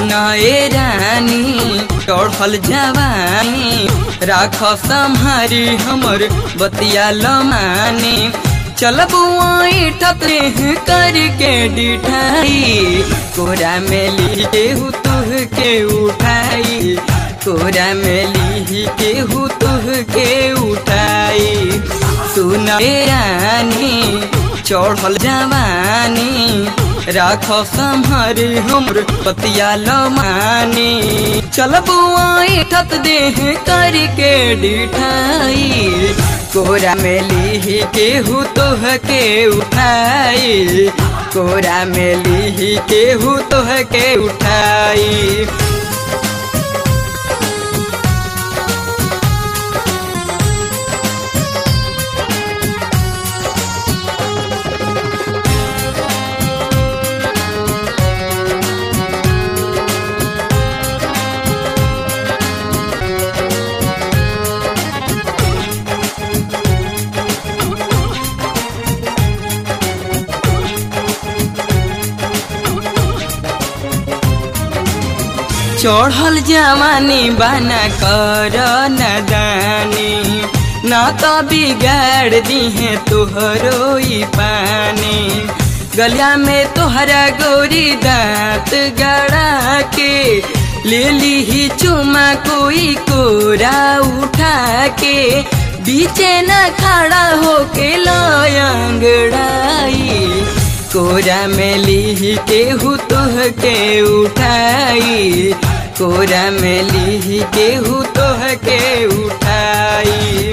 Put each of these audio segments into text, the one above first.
सुनाए रानी चढ़ल जवानी राख सम्हारी हमर बतिया लमानी चल बुआई ठतरे करके डिठाई कोरा में ली केहू तुह के उठाई कोरा में ली केहू तुह के उठाई सुन रानी चढ़ल जवानी राख सम्हारे हमर पतिया लमानी चल बुआई ठत देह करके डिठाई कोरा में ली केहू तोह के उठाई कोरा में ली केहू तोह के उठाई चढ़ल जवानी बना कर नदानी न तो बिगाड़ दिहे तोहरो ई पानी गलिया में तोहरा गोरी दांत गड़ा के ले ली चुमा कोई कोरा उठा के बीचे न खड़ा होके लयंगड़ाई कोरा में ली केहू तोह के उठाई कोरा में ली केहू तोह के उठाई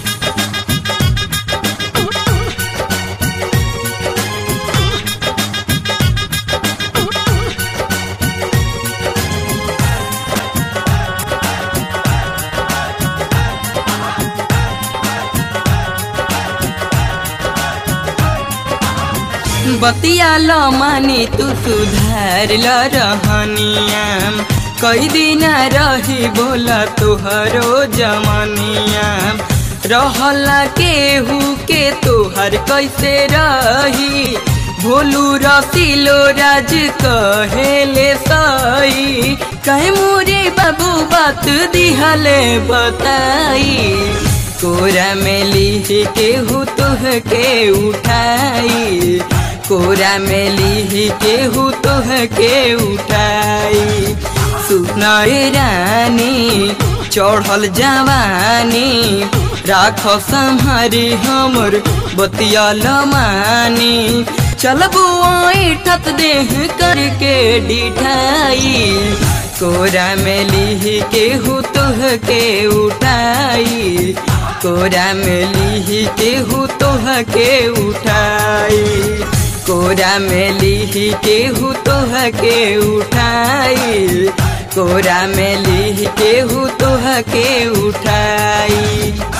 बतिया ल मानी तू सुधार ल रहनिया कई दिन रही बोला तुहरो जमनिया रहला केहू के तोहर कैसे रही भोलू रसीलो राज कहेले सही कहे मोरे बाबू बात दिहले बताई कोरा में ली केहू तुह के उठाई कोरा में ली केहू तुह के उठाई सुनाए रानी चढ़ल जवानी राख सम्हारी हमर बतिया लमानी चल बुआई ठत देह करके डिठाई कोरा में ली केहू तुह के उठाई कोरा में ली केहू तोह के उठाई कोरा में ली केहू तोह के उठाई कोरा में ली केहू तोह के उठाई